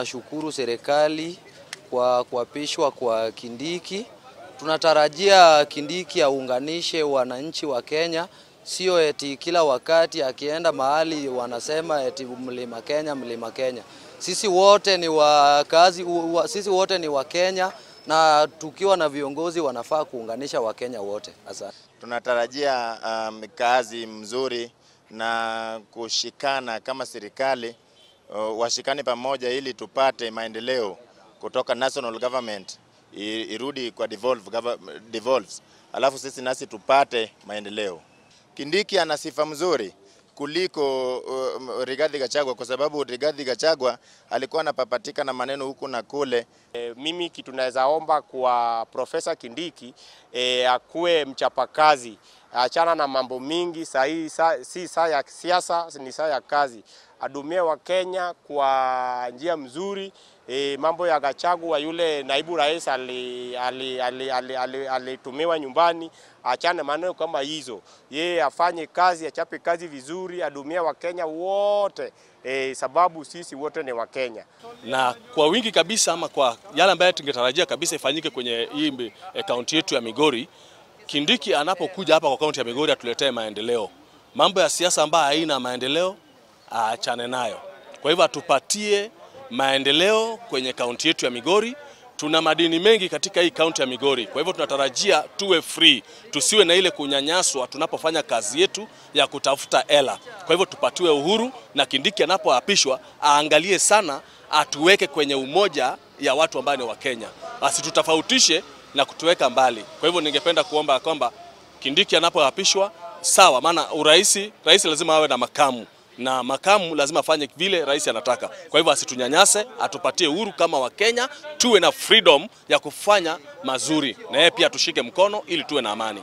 Nashukuru serikali kwa kuapishwa kwa Kindiki. Tunatarajia Kindiki aunganishe wananchi wa Kenya, sio eti kila wakati akienda mahali wanasema eti mlima Kenya, mlima Kenya. Sisi wote ni wakazi, sisi wote ni wa Kenya na tukiwa na viongozi wanafaa kuunganisha Wakenya wote. Asante. Tunatarajia um, kazi mzuri na kushikana kama serikali uh, washikane pamoja ili tupate maendeleo kutoka national government irudi kwa devolve, devolves, alafu sisi nasi tupate maendeleo. Kindiki ana sifa mzuri kuliko uh, Rigathi Gachagua kwa sababu Rigathi Gachagua alikuwa anapapatika na maneno huku na kule. E, mimi kitu naweza omba kwa Profesa Kindiki e, akuwe mchapakazi, achana na mambo mingi sahii, sa, si saa ya siasa, ni saa ya kazi. Adumie wa Kenya kwa njia mzuri. E, mambo ya Gachagua yule naibu rais alitumiwa ali, ali, ali, ali, ali nyumbani, achane maneno kama hizo. Yeye afanye kazi, achape kazi vizuri, adumia wa Kenya wote e, sababu sisi wote ni wa Kenya na kwa wingi kabisa, ama kwa yale ambayo tungetarajia kabisa ifanyike kwenye hii kaunti yetu ya Migori. Kindiki anapokuja hapa kwa kaunti ya Migori atuletee maendeleo. Mambo ya siasa ambayo haina maendeleo aachane nayo. Kwa hivyo atupatie maendeleo kwenye kaunti yetu ya Migori. Tuna madini mengi katika hii kaunti ya Migori, kwa hivyo tunatarajia tuwe free, tusiwe na ile kunyanyaswa tunapofanya kazi yetu ya kutafuta hela. Kwa hivyo tupatiwe uhuru, na Kindiki anapoapishwa aangalie sana, atuweke kwenye umoja ya watu ambao ni wa Kenya, asitutofautishe na kutuweka mbali. Kwa hivyo ningependa kuomba kwamba Kindiki anapoapishwa sawa, maana uraisi, rais lazima awe na makamu na makamu lazima afanye vile rais anataka. Kwa hivyo asitunyanyase, atupatie uhuru kama Wakenya, tuwe na freedom ya kufanya mazuri, na yeye pia tushike mkono ili tuwe na amani.